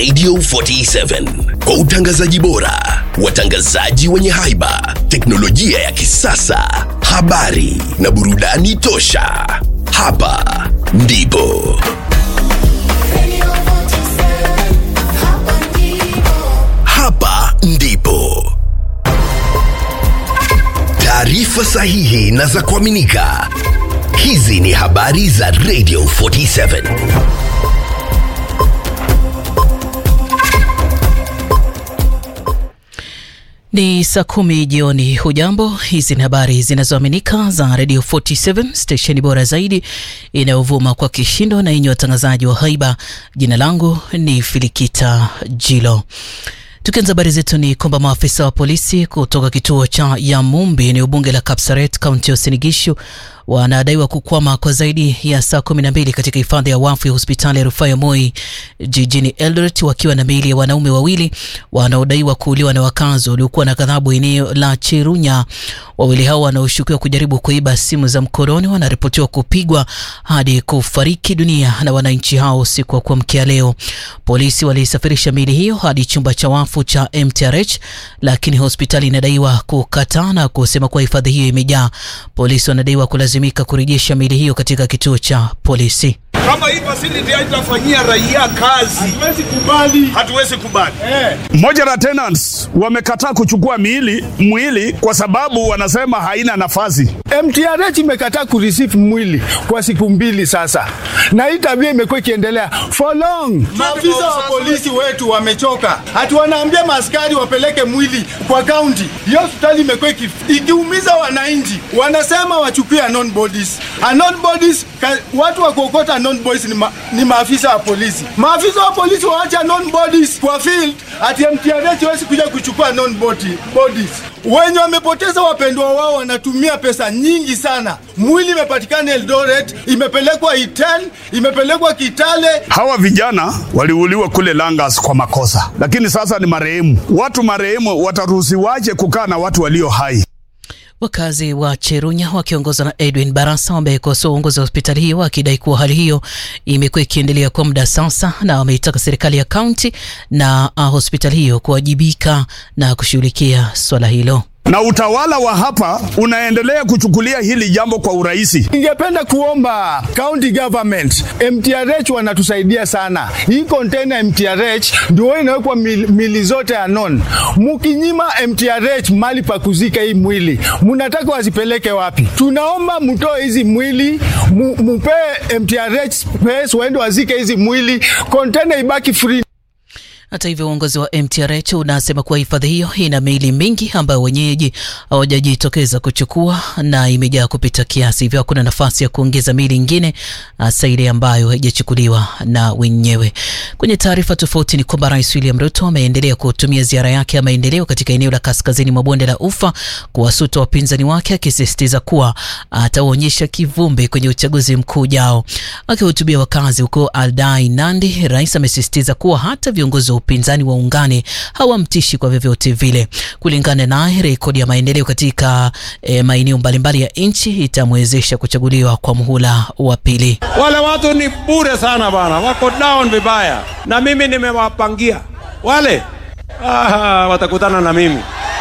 Radio 47 kwa utangazaji bora, watangazaji wenye haiba, teknolojia ya kisasa, habari na burudani tosha. Hapa ndipo hapa ndipo taarifa sahihi na za kuaminika. Hizi ni habari za Radio 47. Ni saa kumi jioni. Hujambo, hizi ni habari zinazoaminika za Radio 47 stesheni bora zaidi inayovuma kwa kishindo na yenye watangazaji wa haiba. Jina langu ni Filikita Jilo. Tukianza habari zetu ni kwamba maafisa wa polisi kutoka kituo cha Yamumbi eneo bunge la Kapsaret kaunti ya Uasin Gishu wanadaiwa kukwama kwa zaidi ya saa kumi na mbili katika hifadhi ya wafu ya hospitali ya rufaa ya Moi jijini Eldoret wakiwa na miili ya wanaume wawili wanaodaiwa kuuliwa na wakazi waliokuwa na ghadhabu eneo la Cherunya. Wawili hao wanaoshukiwa kujaribu kuiba simu za mkononi wanaripotiwa kupigwa hadi kufariki dunia na wananchi hao usiku wa kuamkia leo. Polisi walisafirisha miili hiyo hadi chumba cha wafu cha MTRH, lakini hospitali inadaiwa kukataa na kusema kuwa hifadhi hiyo imejaa. Polisi wanadaiwa kulazimika kurejesha miili hiyo katika kituo cha polisi. Kama hii facility haitafanyia raia kazi, hatuwezi kubali, hatuwezi kubali. Mmoja la tenants wamekataa kuchukua miili mwili kwa sababu wanasema haina nafasi. MTRH imekataa kureceive mwili kwa siku mbili sasa, na hii tabia imekuwa ikiendelea for long. Maafisa wa polisi wetu wamechoka, hati wanaambia maaskari wapeleke mwili kwa kaunti. Hiyo hospitali imekuwa iki- ikiumiza wananchi, wanasema wachukue unknown bodies. Unknown bodies, ka, watu wa kuokota unknown bodies ni, ma, ni maafisa wa polisi. Maafisa wa polisi waache unknown bodies kwa field, ati MTRH hawezi kuja kuchukua unknown body, bodies. Wenye wamepoteza wapendwa wao wanatumia pesa nyingi sana. Mwili imepatikana Eldoret, imepelekwa Iten, imepelekwa Kitale, Hawa vijana waliuliwa kule Langas kwa makosa, lakini sasa ni marehemu. Watu marehemu wataruhusiwaje kukaa na watu walio hai? Wakazi wa Cherunya wakiongozwa na Edwin Barasa wamekosoa uongozi wa hospitali hiyo wakidai kuwa hali hiyo imekuwa ikiendelea kwa muda sasa, na wameitaka serikali ya kaunti na uh, hospitali hiyo kuwajibika na kushughulikia swala hilo. Na utawala wa hapa unaendelea kuchukulia hili jambo kwa urahisi. Ningependa kuomba county government, MTRH wanatusaidia sana. Hii container MTRH ndio inawekwa mili, mili zote ya non. Mukinyima MTRH mali pa kuzika hii mwili, munataka wazipeleke wapi? Tunaomba mtoe hizi mwili, mu, mupee MTRH space waende wazike hizi mwili, container ibaki free. Hata hivyo uongozi wa MTRH unasema kuwa hifadhi hiyo ina miili mingi ambayo wenyeji hawajajitokeza kuchukua na imejaa kupita kiasi, hivyo hakuna nafasi ya kuongeza miili ingine hasa ile ambayo haijachukuliwa na wenyewe. Kwenye taarifa tofauti ni kwamba Rais William Ruto ameendelea kutumia ziara yake ya maendeleo katika eneo la kaskazini mwa bonde la Ufa kuwasuta wapinzani wake, akisisitiza kuwa ataonyesha kivumbi kwenye uchaguzi mkuu ujao. Akihutubia wakazi huko Aldai, Nandi, rais amesisitiza kuwa hata viongozi wa upinzani waungane hawamtishi kwa vyovyote vile. Kulingana naye, rekodi ya maendeleo katika eh, maeneo mbalimbali ya nchi itamwezesha kuchaguliwa kwa muhula wa pili. Wale watu ni bure sana bana, wako down vibaya, na mimi nimewapangia wale. Ah, watakutana na mimi,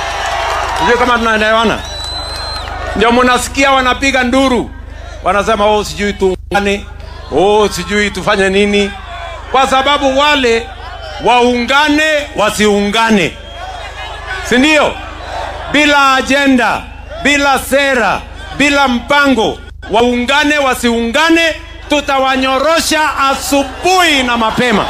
sijui kama tunaelewana. Ndio mnasikia wanapiga nduru, wanasema oh, sijui tuungane, oh, sijui tufanye nini, kwa sababu wale waungane wasiungane, si ndio? Bila ajenda, bila sera, bila mpango, waungane wasiungane, tutawanyorosha asubuhi na mapema.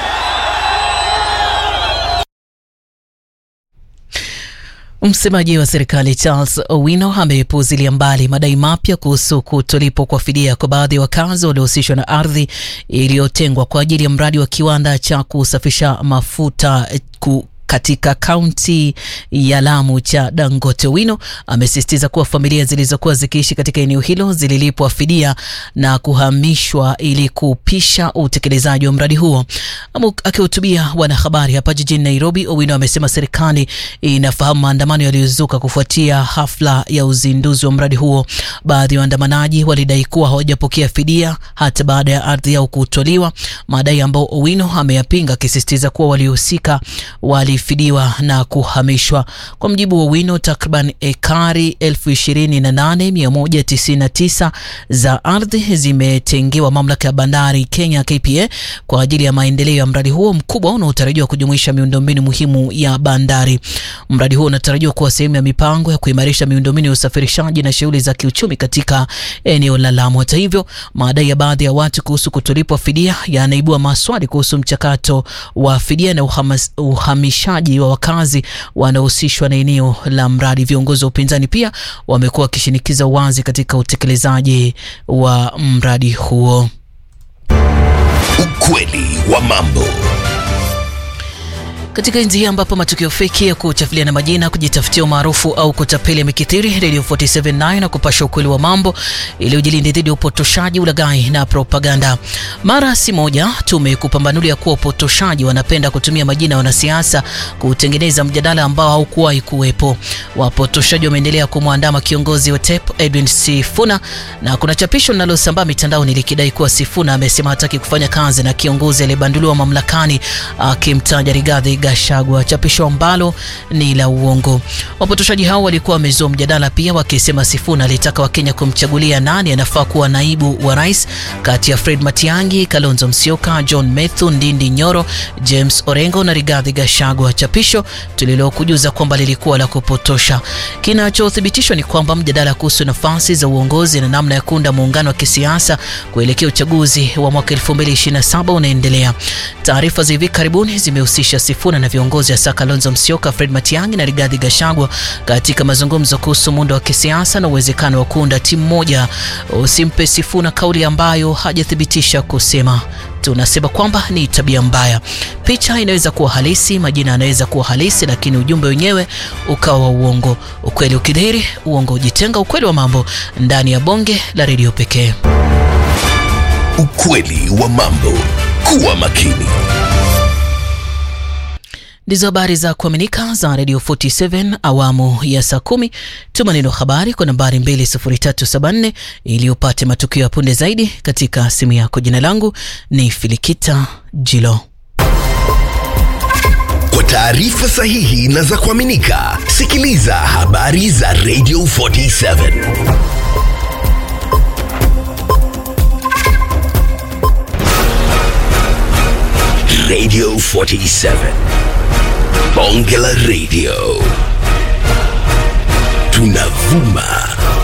Msemaji wa serikali Charles Owino amepuuzilia mbali madai mapya kuhusu kutolipwa kwa fidia kwa baadhi ya wakazi waliohusishwa na ardhi iliyotengwa kwa ajili ya mradi wa kiwanda cha kusafisha mafuta ku katika kaunti ya Lamu cha Dangote. Owino amesisitiza kuwa familia zilizokuwa zikiishi katika eneo hilo zililipwa fidia na kuhamishwa ili kupisha utekelezaji wa mradi huo. Akihutubia wanahabari hapa jijini Nairobi, Owino amesema serikali inafahamu maandamano yaliyozuka kufuatia hafla ya uzinduzi wa mradi huo. Baadhi ya waandamanaji walidai kuwa hawajapokea fidia hata baada ya ardhi yao kutoliwa, madai ambao Owino ameyapinga, akisisitiza kuwa waliohusika walifidiwa na kuhamishwa. Kwa mjibu wa Owino, takriban ekari elfu ishirini na nane mia moja tisini na tisa za ardhi zimetengewa mamlaka ya bandari Kenya KPA kwa ajili ya maendeleo ya mradi huo mkubwa unaotarajiwa kujumuisha miundombinu muhimu ya bandari. Mradi huo unatarajiwa kuwa sehemu ya mipango ya kuimarisha miundombinu ya usafirishaji na shughuli za kiuchumi katika eneo la Lamu. Hata hivyo, madai ya baadhi ya watu kuhusu kutolipwa fidia yanaibua maswali kuhusu mchakato wa fidia na uhamas, uhamishaji wa wakazi wanaohusishwa na eneo la mradi. Viongozi wa upinzani pia wamekuwa wakishinikiza uwazi katika utekelezaji wa mradi huo. Ukweli wa mambo. Katika enzi hii ambapo matukio feki ya kuchafulia na majina, kujitafutia umaarufu au kutapeli yamekithiri, Radio 479 na kupasha ukweli wa mambo ili ujilinde dhidi ya upotoshaji, ulaghai na propaganda. Mara si moja tumekupambanulia kuwa upotoshaji wanapenda kutumia majina ya wanasiasa kutengeneza mjadala ambao haukuwahi kuwepo. Wapotoshaji wameendelea kumwandama kiongozi wa TEP Edwin Sifuna, na kuna chapisho linalosambaa mitandaoni likidai kuwa Sifuna amesema hataki kufanya kazi na kiongozi aliyebanduliwa mamlakani akimtaja Rigathi Gachagua, chapisho ambalo ni la uongo. Wapotoshaji hao walikuwa wamezua mjadala pia, wakisema Sifuna alitaka Wakenya kumchagulia nani anafaa kuwa naibu wa rais kati ya Fred Matiang'i, Kalonzo Musyoka, John Methu, Ndindi Nyoro, James Orengo na Rigathi Gachagua, chapisho tulilokujuza kwamba lilikuwa la kupotosha. Kinachothibitishwa ni kwamba mjadala kuhusu nafasi za uongozi na namna ya kuunda muungano wa kisiasa kuelekea uchaguzi wa mwaka 2027 unaendelea. Taarifa za hivi karibuni zimehusisha Sifuna na viongozi hasa Kalonzo Musyoka, Fred Matiang'i na Rigathi Gachagua katika mazungumzo kuhusu muundo wa kisiasa na uwezekano wa kuunda timu moja. Usimpe Sifuna kauli ambayo hajathibitisha kusema. Tunasema kwamba ni tabia mbaya. Picha inaweza kuwa halisi, majina yanaweza kuwa halisi, lakini ujumbe wenyewe ukawa wa uongo. Ukweli ukidhihiri, uongo ujitenga. Ukweli wa mambo ndani ya bonge la redio pekee. Ukweli wa mambo. Kuwa makini. Ndizo habari za kuaminika za Radio 47 awamu ya saa kumi. Tuma neno habari kwa nambari 20374 ili upate matukio ya punde zaidi katika simu yako. Jina langu ni Filikita Jilo. Kwa taarifa sahihi na za kuaminika, sikiliza habari za Radio 47. Radio 47. Bonge la Radio. Tunavuma